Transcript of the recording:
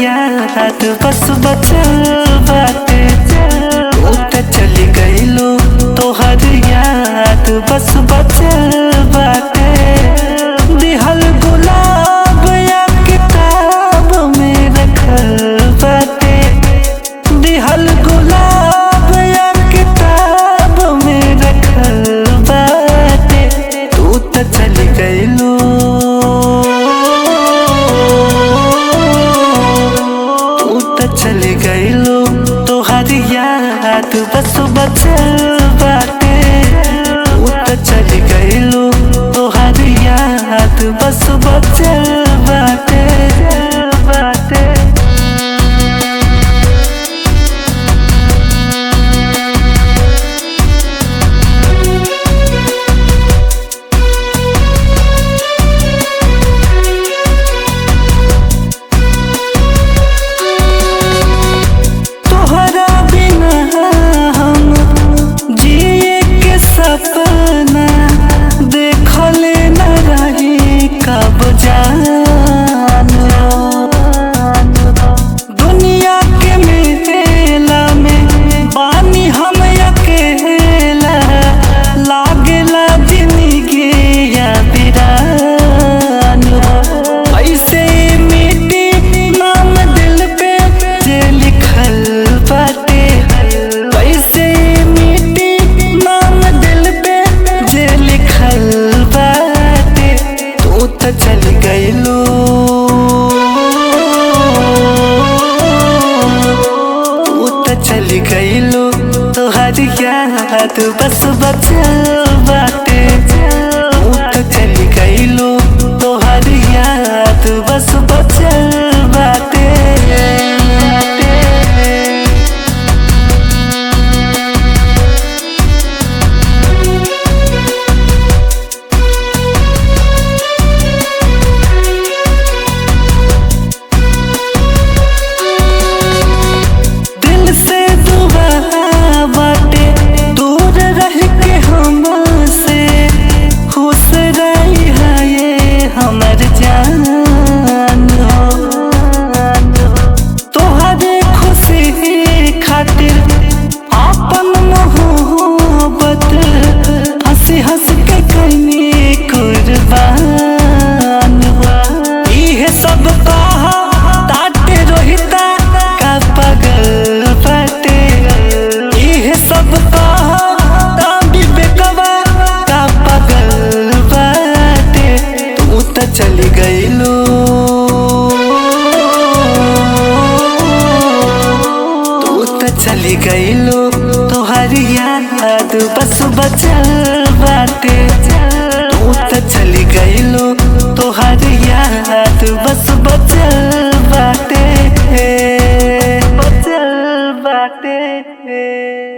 याद बस बचल बाटे तू त चली गइलो तोहर याद बस बचल बाटे दिहल गुलाब या किताब में रखल बाटे दिहल गुलाब या किताब में रखल बाटे तू त चली गइलो तू त चली गइलो तोहर याद बस बचल बाटे तू त चली गइलो तोहर याद बस बचल बाटे बाटे तोहरा बिना हम जिए के सपना देखले न रही कब जान दुनिया के मेला में बानी हम अकेला लागेला जिंदगी या बिरान ऐसे मिट्टी नाम दिल पे जे लिखल बाटे ऐसे मिट्टी नाम दिल पे जे लिखल बाटे तू त चल गइलो तू त चल गइलो तोहर याद बस बचल बाटे तू त चल गइलो तोहर याद बस बचल बाटे दिल से दुआ बाटे दूर रह के हमसे खुश रही है ये हमर जान हो तोहरे खुशी खातिर अपन मोहब्बत हंसी हंस के कनी कुर्बान हो इहे सब कहा ताटे रोहिता का पगल बाटे इहे सब कहा ताबी बेकवा का पगल बाटे तू त चली गइलो तू त चली गइलो तोहर याद बस बचल बाटे तू त चली गइलो तोहर याद बस बचल बाटे बचल बाटे